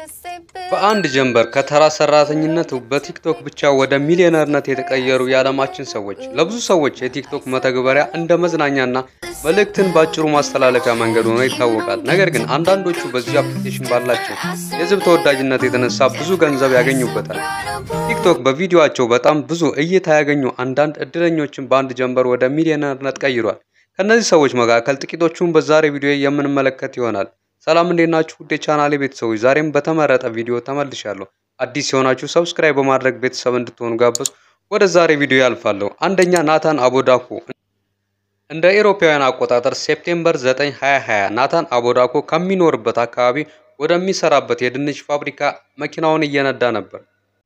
በአንድ ጀንበር ከተራ ሰራተኝነት በቲክቶክ ብቻ ወደ ሚሊዮነርነት የተቀየሩ የዓለማችን ሰዎች። ለብዙ ሰዎች የቲክቶክ መተግበሪያ እንደ መዝናኛና መልእክትን በአጭሩ ማስተላለፊያ መንገድ ሆኖ ይታወቃል። ነገር ግን አንዳንዶቹ በዚህ አፕሊኬሽን ባላቸው የሕዝብ ተወዳጅነት የተነሳ ብዙ ገንዘብ ያገኙበታል። ቲክቶክ በቪዲዮአቸው በጣም ብዙ እይታ ያገኙ አንዳንድ እድለኞችን በአንድ ጀንበር ወደ ሚሊዮነርነት ቀይሯል። ከእነዚህ ሰዎች መካከል ጥቂቶቹን በዛሬ ቪዲዮ የምንመለከት ይሆናል። ሰላም እንዴት ናችሁ? ውድ የቻናሌ ቤተሰቦች፣ ዛሬም በተመረጠ ቪዲዮ ተመልሻለሁ። አዲስ የሆናችሁ ሰብስክራይብ በማድረግ ቤተሰብ እንድትሆኑ ጋበዝ። ወደ ዛሬ ቪዲዮ ያልፋለሁ። አንደኛ ናታን አቦዳኮ እንደ አውሮፓውያን አቆጣጠር ሴፕቴምበር 9 2020 ናታን አቦዳኮ ከሚኖርበት አካባቢ ወደሚሰራበት የድንች ፋብሪካ መኪናውን እየነዳ ነበር።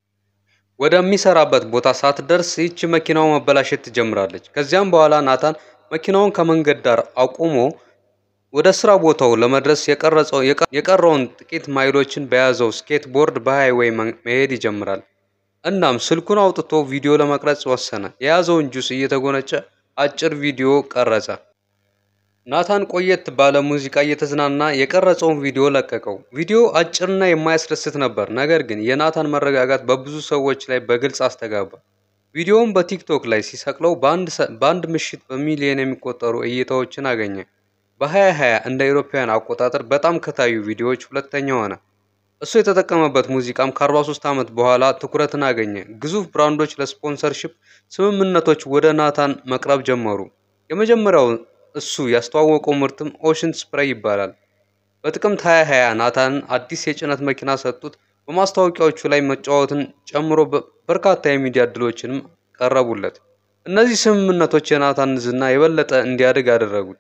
ወደሚሰራበት ቦታ ሳትደርስ ይህች መኪናው መበላሸት ትጀምራለች። ከዚያም በኋላ ናታን መኪናውን ከመንገድ ዳር አቁሞ ወደ ስራ ቦታው ለመድረስ የቀረውን ጥቂት ማይሎችን በያዘው ስኬት ቦርድ በሃይዌይ መሄድ ይጀምራል። እናም ስልኩን አውጥቶ ቪዲዮ ለመቅረጽ ወሰነ። የያዘውን ጁስ እየተጎነጨ አጭር ቪዲዮ ቀረጸ። ናታን ቆየት ባለ ሙዚቃ እየተዝናና የቀረጸውን ቪዲዮ ለቀቀው። ቪዲዮ አጭርና የማያስደስት ነበር፣ ነገር ግን የናታን መረጋጋት በብዙ ሰዎች ላይ በግልጽ አስተጋባ። ቪዲዮውን በቲክቶክ ላይ ሲሰቅለው በአንድ ምሽት በሚሊዮን የሚቆጠሩ እይታዎችን አገኘ። በ2020 እንደ አውሮፓውያን አቆጣጠር በጣም ከታዩ ቪዲዮዎች ሁለተኛ ሆነ። እሱ የተጠቀመበት ሙዚቃም ከ43 ዓመት በኋላ ትኩረትን አገኘ። ግዙፍ ብራንዶች ለስፖንሰርሺፕ ስምምነቶች ወደ ናታን መቅረብ ጀመሩ። የመጀመሪያው እሱ ያስተዋወቀው ምርትም ኦሽን ስፕሬይ ይባላል። በጥቅምት 2020 ናታንን አዲስ የጭነት መኪና ሰጡት። በማስታወቂያዎቹ ላይ መጫወትን ጨምሮ በርካታ የሚዲያ እድሎችንም ቀረቡለት። እነዚህ ስምምነቶች የናታን ዝና የበለጠ እንዲያድግ አደረጉት።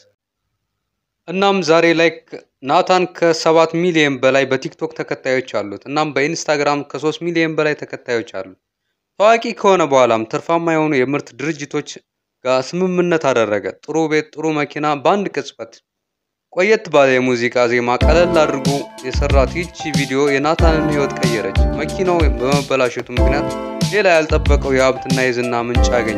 እናም ዛሬ ላይ ናታን ከሰባት ሚሊዮን በላይ በቲክቶክ ተከታዮች አሉት። እናም በኢንስታግራም ከሶስት ሚሊዮን በላይ ተከታዮች አሉት። ታዋቂ ከሆነ በኋላም ትርፋማ የሆኑ የምርት ድርጅቶች ጋር ስምምነት አደረገ። ጥሩ ቤት፣ ጥሩ መኪና በአንድ ቅጽበት። ቆየት ባለ የሙዚቃ ዜማ ቀለል አድርጎ የሰራት ይቺ ቪዲዮ የናታንን ሕይወት ቀየረች። መኪናው በመበላሸቱ ምክንያት ሌላ ያልጠበቀው የሀብትና የዝና ምንጭ አገኘ።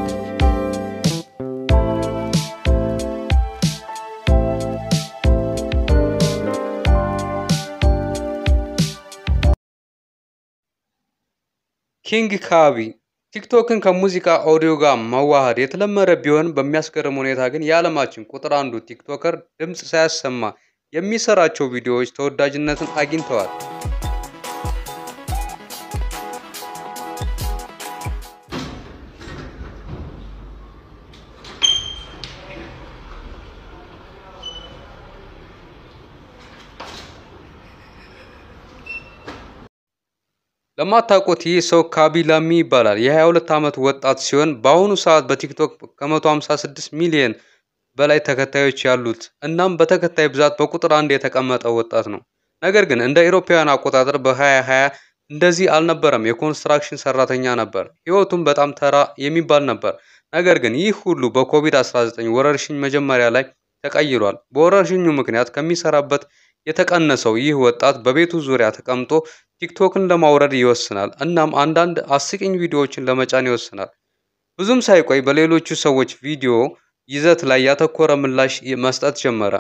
ኪንግ ካቢ ቲክቶክን ከሙዚቃ ኦዲዮ ጋር መዋሃድ የተለመደ ቢሆን በሚያስገርም ሁኔታ ግን የዓለማችን ቁጥር አንዱ ቲክቶከር ድምፅ ሳያሰማ የሚሰራቸው ቪዲዮዎች ተወዳጅነትን አግኝተዋል። ለማታውቁት ይህ ሰው ካቢ ላሚ ይባላል። የ22 ዓመት ወጣት ሲሆን በአሁኑ ሰዓት በቲክቶክ ከ156 ሚሊዮን በላይ ተከታዮች ያሉት እናም በተከታይ ብዛት በቁጥር አንድ የተቀመጠ ወጣት ነው። ነገር ግን እንደ አውሮፓውያን አቆጣጠር በ2020 እንደዚህ አልነበረም። የኮንስትራክሽን ሰራተኛ ነበር። ህይወቱም በጣም ተራ የሚባል ነበር። ነገር ግን ይህ ሁሉ በኮቪድ-19 ወረርሽኝ መጀመሪያ ላይ ተቀይሯል። በወረርሽኙ ምክንያት ከሚሰራበት የተቀነሰው ይህ ወጣት በቤቱ ዙሪያ ተቀምጦ ቲክቶክን ለማውረድ ይወስናል። እናም አንዳንድ አስቂኝ ቪዲዮዎችን ለመጫን ይወስናል። ብዙም ሳይቆይ በሌሎቹ ሰዎች ቪዲዮ ይዘት ላይ ያተኮረ ምላሽ መስጠት ጀመረ።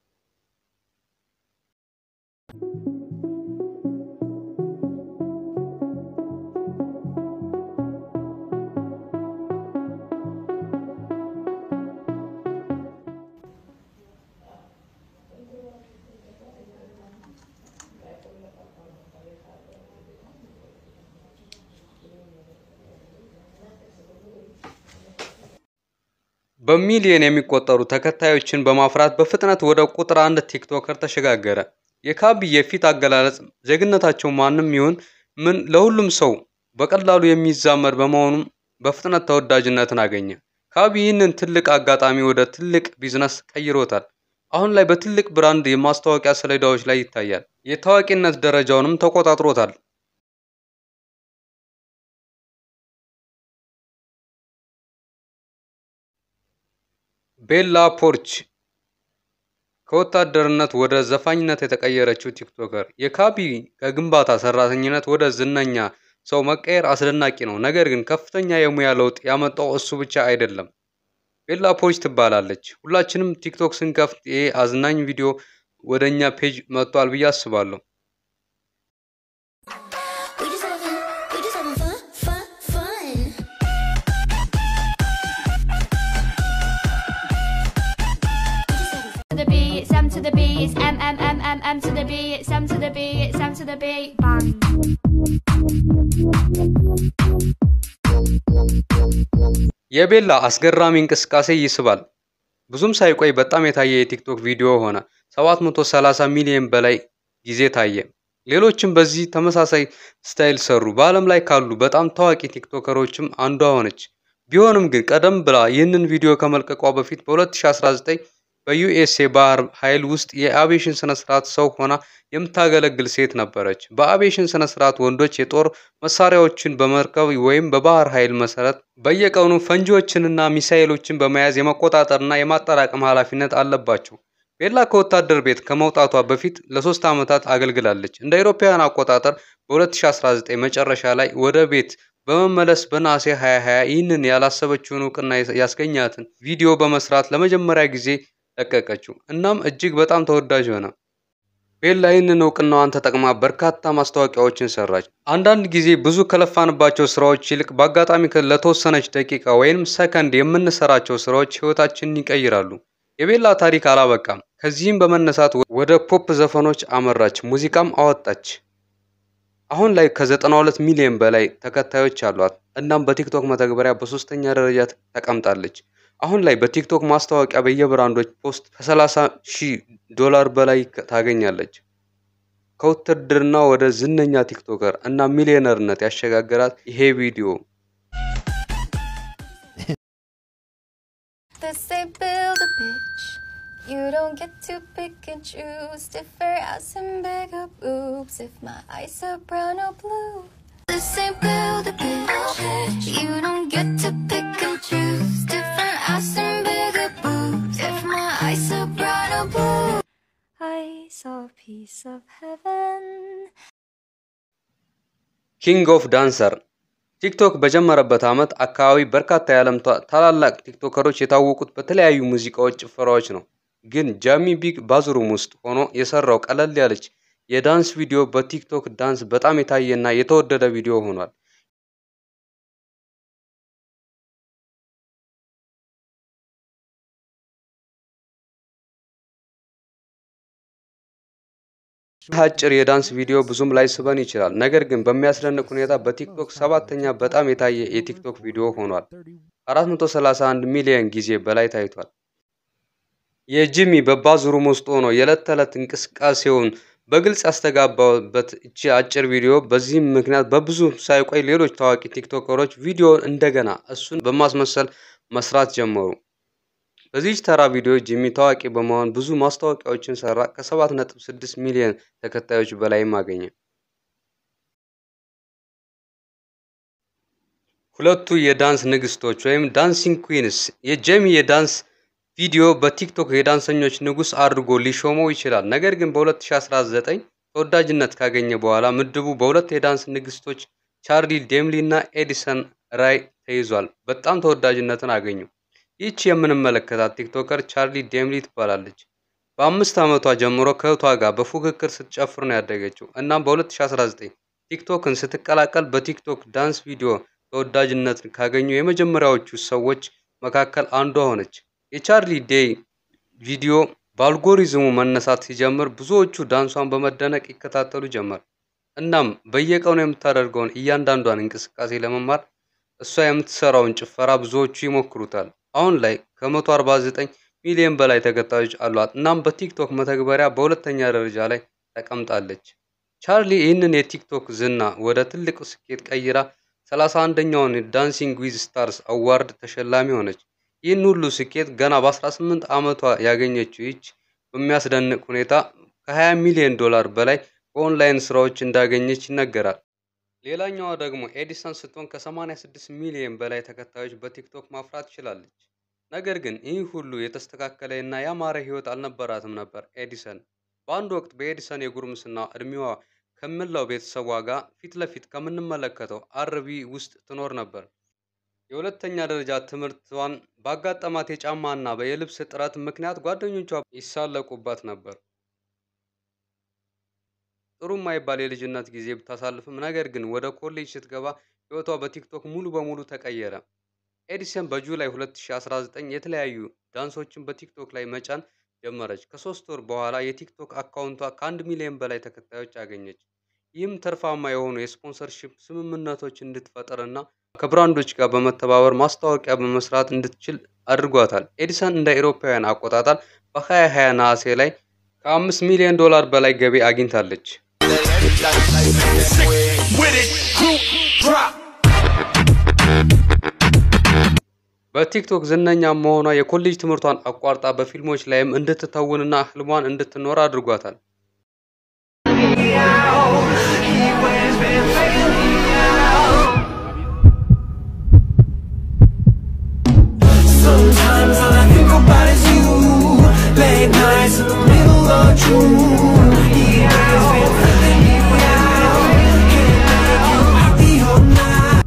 በሚሊዮን የሚቆጠሩ ተከታዮችን በማፍራት በፍጥነት ወደ ቁጥር አንድ ቲክቶከር ተሸጋገረ። የካቢ የፊት አገላለጽ ዜግነታቸው ማንም ይሁን ምን ለሁሉም ሰው በቀላሉ የሚዛመድ በመሆኑም በፍጥነት ተወዳጅነትን አገኘ። ካቢ ይህንን ትልቅ አጋጣሚ ወደ ትልቅ ቢዝነስ ቀይሮታል። አሁን ላይ በትልቅ ብራንድ የማስታወቂያ ሰሌዳዎች ላይ ይታያል። የታዋቂነት ደረጃውንም ተቆጣጥሮታል። ቤላ ፖርች ከወታደርነት ወደ ዘፋኝነት የተቀየረችው ቲክቶከር። የካቢ ከግንባታ ሰራተኝነት ወደ ዝነኛ ሰው መቀየር አስደናቂ ነው። ነገር ግን ከፍተኛ የሙያ ለውጥ ያመጣው እሱ ብቻ አይደለም። ቤላ ፖርች ትባላለች። ሁላችንም ቲክቶክ ስንከፍት ይሄ አዝናኝ ቪዲዮ ወደ እኛ ፔጅ መጥቷል ብዬ አስባለሁ። M to the B, it's M to the B, it's M to the B, bang. የቤላ አስገራሚ እንቅስቃሴ ይስባል። ብዙም ሳይቆይ በጣም የታየ የቲክቶክ ቪዲዮ ሆነ። 730 ሚሊዮን በላይ ጊዜ ታየ። ሌሎችም በዚህ ተመሳሳይ ስታይል ሰሩ። በዓለም ላይ ካሉ በጣም ታዋቂ ቲክቶከሮችም አንዷ ሆነች። ቢሆንም ግን ቀደም ብላ ይህንን ቪዲዮ ከመልቀቋ በፊት በ2019 በዩኤስ የባህር ኃይል ውስጥ የአቪዬሽን ስነ ስርዓት ሰው ሆና የምታገለግል ሴት ነበረች። በአቪዬሽን ስነ ስርዓት ወንዶች የጦር መሳሪያዎችን በመርከብ ወይም በባህር ኃይል መሰረት በየቀኑ ፈንጂዎችንና ሚሳኤሎችን በመያዝ የመቆጣጠርና የማጠራቀም ኃላፊነት አለባቸው። ቤላ ከወታደር ቤት ከመውጣቷ በፊት ለሶስት ዓመታት አገልግላለች። እንደ አውሮፓውያን አቆጣጠር በ2019 መጨረሻ ላይ ወደ ቤት በመመለስ በነሐሴ 2020 ይህንን ያላሰበችውን እውቅና ያስገኛትን ቪዲዮ በመስራት ለመጀመሪያ ጊዜ ለቀቀችው። እናም እጅግ በጣም ተወዳጅ ሆነ። ቤላ ይህንን እውቅናዋን ተጠቅማ በርካታ ማስታወቂያዎችን ሰራች። አንዳንድ ጊዜ ብዙ ከለፋንባቸው ስራዎች ይልቅ በአጋጣሚ ለተወሰነች ደቂቃ ወይም ሰከንድ የምንሰራቸው ስራዎች ህይወታችንን ይቀይራሉ። የቤላ ታሪክ አላበቃም። ከዚህም በመነሳት ወደ ፖፕ ዘፈኖች አመራች፣ ሙዚቃም አወጣች። አሁን ላይ ከ92 ሚሊዮን በላይ ተከታዮች አሏት። እናም በቲክቶክ መተግበሪያ በሶስተኛ ደረጃ ተቀምጣለች። አሁን ላይ በቲክቶክ ማስታወቂያ በየብራንዶች ፖስት ከ30 ሺህ ዶላር በላይ ታገኛለች። ከውትድርና ወደ ዝነኛ ቲክቶከር እና ሚሊዮነርነት ያሸጋገራት ይሄ ቪዲዮ This they build a bitch. You don't get to pick and choose. Different ass and bigger boobs. If my eyes are brown or blue. This they build a bitch. You don't get to pick and choose. Different ass and bigger boobs. If my eyes are brown or blue. I saw a piece of heaven. ኪንግ ኦፍ ዳንሰር ቲክቶክ በጀመረበት ዓመት አካባቢ በርካታ የዓለም ታላላቅ ቲክቶከሮች የታወቁት በተለያዩ ሙዚቃዎች፣ ጭፈራዎች ነው። ግን ጃሚ ቢግ ባዝሩም ውስጥ ሆኖ የሰራው ቀለል ያለች የዳንስ ቪዲዮ በቲክቶክ ዳንስ በጣም የታየና የተወደደ ቪዲዮ ሆኗል። ይህ አጭር የዳንስ ቪዲዮ ብዙም ላይስበን ይችላል። ነገር ግን በሚያስደንቅ ሁኔታ በቲክቶክ ሰባተኛ በጣም የታየ የቲክቶክ ቪዲዮ ሆኗል። 431 ሚሊዮን ጊዜ በላይ ታይቷል። የጂሚ በባዝሩም ውስጥ ሆኖ የዕለት ተዕለት እንቅስቃሴውን በግልጽ ያስተጋባበት እቺ አጭር ቪዲዮ በዚህም ምክንያት በብዙ ሳይቆይ ሌሎች ታዋቂ ቲክቶከሮች ቪዲዮውን እንደገና እሱን በማስመሰል መስራት ጀመሩ። በዚህች ተራ ቪዲዮ ጂሚ ታዋቂ በመሆን ብዙ ማስታወቂያዎችን ሰራ። ከ7.6 ሚሊዮን ተከታዮች በላይም አገኘ። ሁለቱ የዳንስ ንግስቶች ወይም ዳንሲንግ ኩዊንስ የጄሚ የዳንስ ቪዲዮ በቲክቶክ የዳንሰኞች ንጉስ አድርጎ ሊሾመው ይችላል። ነገር ግን በ2019 ተወዳጅነት ካገኘ በኋላ ምድቡ በሁለት የዳንስ ንግስቶች ቻርሊ ዴምሊ እና ኤዲሰን ራይ ተይዟል። በጣም ተወዳጅነትን አገኙ። ይህች የምንመለከታት ቲክቶከር ቻርሊ ዴምሊ ትባላለች። በአምስት ዓመቷ ጀምሮ ከእህቷ ጋር በፉክክር ስትጨፍር ነው ያደገችው። እናም በ2019 ቲክቶክን ስትቀላቀል በቲክቶክ ዳንስ ቪዲዮ ተወዳጅነትን ካገኙ የመጀመሪያዎቹ ሰዎች መካከል አንዷ ሆነች። የቻርሊ ዴይ ቪዲዮ በአልጎሪዝሙ መነሳት ሲጀምር ብዙዎቹ ዳንሷን በመደነቅ ይከታተሉ ጀመር። እናም በየቀኑ የምታደርገውን እያንዳንዷን እንቅስቃሴ ለመማር እሷ የምትሰራውን ጭፈራ ብዙዎቹ ይሞክሩታል። አሁን ላይ ከ149 ሚሊዮን በላይ ተከታዮች አሏት። እናም በቲክቶክ መተግበሪያ በሁለተኛ ደረጃ ላይ ተቀምጣለች። ቻርሊ ይህንን የቲክቶክ ዝና ወደ ትልቅ ስኬት ቀይራ 31ኛውን ዳንሲንግ ዊዝ ስታርስ አዋርድ ተሸላሚ ሆነች። ይህን ሁሉ ስኬት ገና በ18 ዓመቷ ያገኘችው ይች በሚያስደንቅ ሁኔታ ከ20 ሚሊዮን ዶላር በላይ በኦንላይን ስራዎች እንዳገኘች ይነገራል። ሌላኛዋ ደግሞ ኤዲሰን ስትሆን ከ86 ሚሊዮን በላይ ተከታዮች በቲክቶክ ማፍራት ችላለች። ነገር ግን ይህ ሁሉ የተስተካከለ እና ያማረ ህይወት አልነበራትም ነበር። ኤዲሰን በአንድ ወቅት በኤዲሰን የጉርምስና እድሜዋ ከመላው ቤተሰቧ ጋር ፊት ለፊት ከምንመለከተው አርቢ ውስጥ ትኖር ነበር። የሁለተኛ ደረጃ ትምህርቷን ባጋጠማት የጫማና የልብስ እጥረት ምክንያት ጓደኞቿ ይሳለቁባት ነበር። ጥሩ የማይባል የልጅነት ጊዜ ብታሳልፍም ነገር ግን ወደ ኮሌጅ ስትገባ ህይወቷ በቲክቶክ ሙሉ በሙሉ ተቀየረ። ኤዲሰን በጁላይ 2019 የተለያዩ ዳንሶችን በቲክቶክ ላይ መጫን ጀመረች። ከሶስት ወር በኋላ የቲክቶክ አካውንቷ ከአንድ ሚሊዮን በላይ ተከታዮች አገኘች። ይህም ትርፋማ የሆኑ የስፖንሰርሺፕ ስምምነቶች እንድትፈጥርና ከብራንዶች ጋር በመተባበር ማስታወቂያ በመስራት እንድትችል አድርጓታል። ኤዲሰን እንደ አውሮፓውያን አቆጣጠር በ2020 ነሐሴ ላይ ከአምስት ሚሊዮን ዶላር በላይ ገቢ አግኝታለች። በቲክቶክ ዝነኛ መሆኗ የኮሌጅ ትምህርቷን አቋርጣ በፊልሞች ላይም እንድትተውንና ህልሟን እንድትኖር አድርጓታል። Sometimes all I think about is you. Late nights in the middle of June. He has been feeling me out. Can't make you happy all night.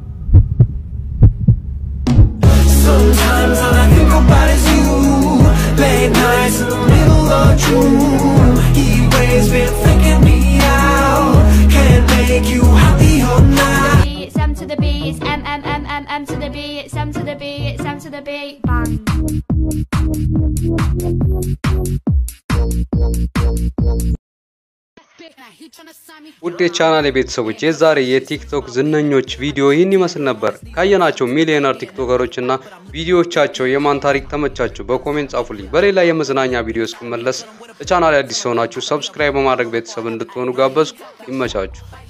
Sometimes all I think about is you. Late nights in the middle of June. He always been thinking me out. Can't make you happy all night. B, it's M to the B, it's M M M M M to the B, it's M to the B, it's M to the B, bang. ውድ የቻናል የቤተሰቦች የዛሬ የቲክቶክ ዝነኞች ቪዲዮ ይህን ይመስል ነበር። ካየናቸው ሚሊዮነር ቲክቶከሮች እና ቪዲዮዎቻቸው የማን ታሪክ ተመቻቸው? በኮሜንት ጻፉልኝ። በሌላ የመዝናኛ ቪዲዮ እስክመለስ ለቻናል አዲስ የሆናችሁ ሰብስክራይብ በማድረግ ቤተሰብ እንድትሆኑ ጋበዝኩ። ይመቻችሁ።